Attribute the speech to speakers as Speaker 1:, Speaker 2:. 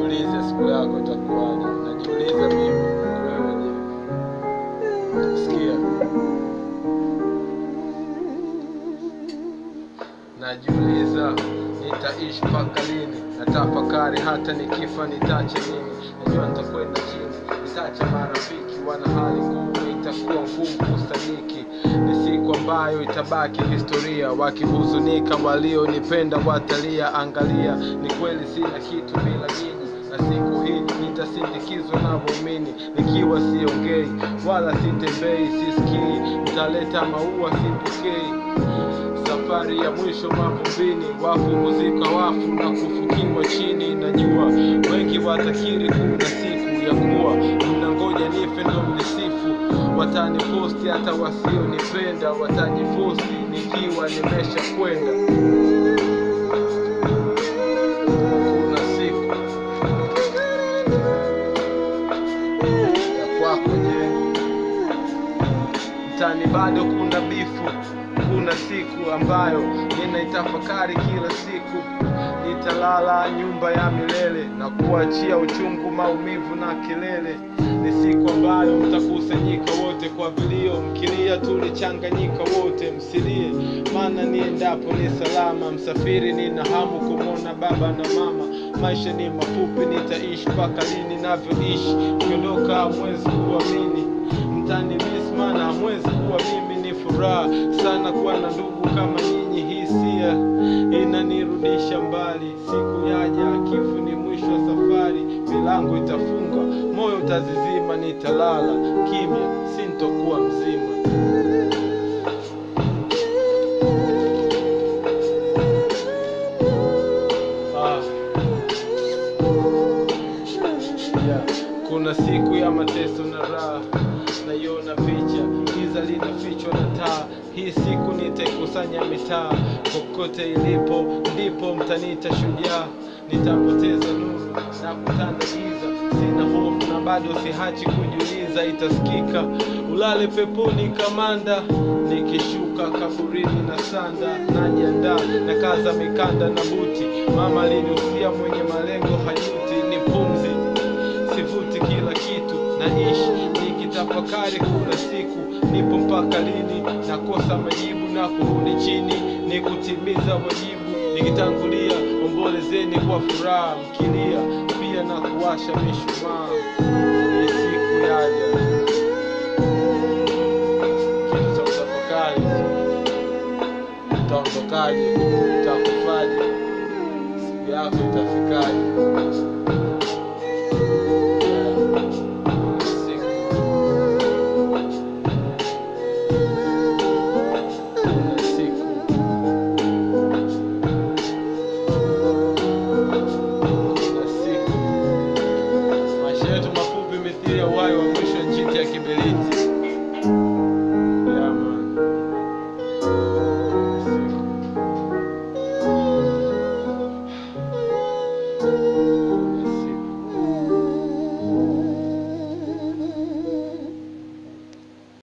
Speaker 1: Jiulize siku yako itakuwaje. Najiuliza mimi, wewe je? Sikia, najiuliza nitaishi mpaka lini? Natafakari hata nikifa nitache nini? Najua nitakwenda chini, nitaacha marafiki wana hali ngumu, itakuwa ngumu kustahiki. Ni siku ambayo itabaki historia, wakihuzunika walionipenda watalia. Angalia, ni kweli sina kitu bila nyinyi, na siku hii nitasindikizwa na waumini, nikiwa siongei wala sitembei, sisikii, nitaleta maua sipokei safari ya mwisho mavumbini, wafu kuzika wafu na kufukiwa chini. Najua wengi watakiri kuna siku ya kuwa mnangoja nife ndo mnisifu, wataniposti hata wasionipenda, wataniposti nikiwa nimesha kwenda. Kuna siku ya kwako, je? mtani bado kuna bifu. Kuna siku ambayo ninaitafakari kila siku, nitalala nyumba ya milele na kuachia uchungu, maumivu na kelele. Ni siku ambayo mtakusanyika wote kwa vilio, mkilia tulichanganyika wote, msilie maana niendapo ni salama. Msafiri nina hamu kumwona baba na mama. Maisha ni mafupi, nitaishi mpaka lini? Navyoishi ukiondoka hamwezi kuamini mtani mismana hamwezi kuwa mimi. Ni furaha sana kuwa na ndugu kama nyinyi, hisia inanirudisha mbali. Siku yaja, kifo ni mwisho wa safari, milango itafunga, moyo utazizima, nitalala kimya, sintokuwa mzima. Ah. Yeah. Kuna siku ya mateso na raha, naiona picha, giza linafichwa na taa. Hii siku nitaikusanya mitaa, kokote ilipo ndipo mtaniita shujaa. Nitapoteza nuru na kutanda giza, sina hofu na bado sihachi kujiuliza, itasikika ulale peponi kamanda, nikishuka kaburini na sanda, najiandaa na kaza mikanda na buti. Mama alinihusia mwenye malengo hajuti, ni pumzi sivuti kila kitu naishi nikitafakari, kuna siku nipo mpaka lini? Nakosa majibu na kurudi chini, ni kutimiza wajibu. Nikitangulia ombolezeni kwa furaha, mkilia pia na kuwasha mishumaa. Ni siku yaja, kitu cha kutafakari. Utaondokaje? Utakufaje? siku yako itafikaje?